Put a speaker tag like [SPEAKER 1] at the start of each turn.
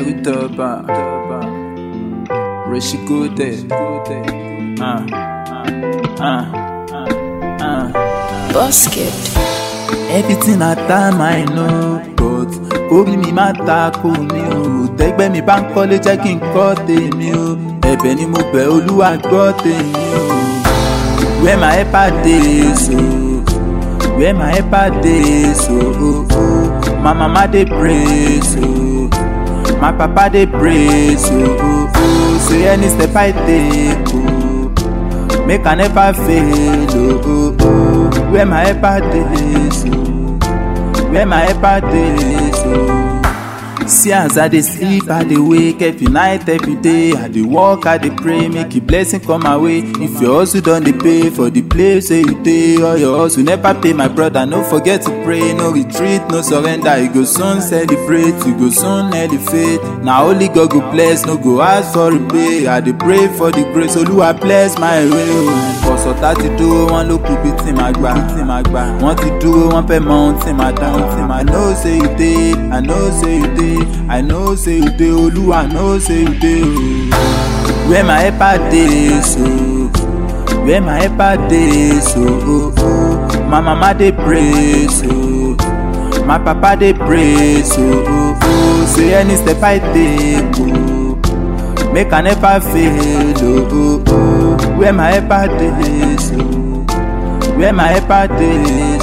[SPEAKER 1] Erutoba, Reshikude, ah, ah, ah, ah.
[SPEAKER 2] Basket.
[SPEAKER 1] Everything I time I know, but orí mi máa ta kò mí o. Tẹ́gbẹ́ mi bá ń kọ́lé jẹ́ kí n kọ́ tèmi o. Ẹ̀bẹ̀ ni mo bẹ̀ Olúwa gbọ́ tèmi o. Where my helper dey so, where my helper dey so, oh, oh. my mama dey pray so, my papa dey pray so, oh, oh. say any step I take oh, make I never fail oh, oh, oh. where my helper dey so, where my helper dey so. See as I dey sleep, I dey wake every night, every day. I dey work, I dey pray, make a blessing come my way. If your hustle don dey pay for the place where you dey, or your hustle never pay, my brother, no forget to pray, no retreat, no surrender. You go soon celebrate, you go soon elevate. Na only God go bless, no go ask for repay. I dey pray for the grace, Olúwa bless my way. o. Ọ̀sọ̀tá ti dúró, wọ́n ló kú bí tí màá gbà, tí màá gbà. Wọ́n ti dúró, wọ́n fẹ́ mọ ohun tí màá dá, ohun tí màá. I know say you dey, I know say you dey, I know say you dey, Olúwa know say you dey o. Where my helper dey so, where my helper dey so, oh, oh. my mama dey pray so, my papa dey pray so, oh, oh. say any step I take oh, make I never fail oh, oh, oh. where my helper dey so, where my helper dey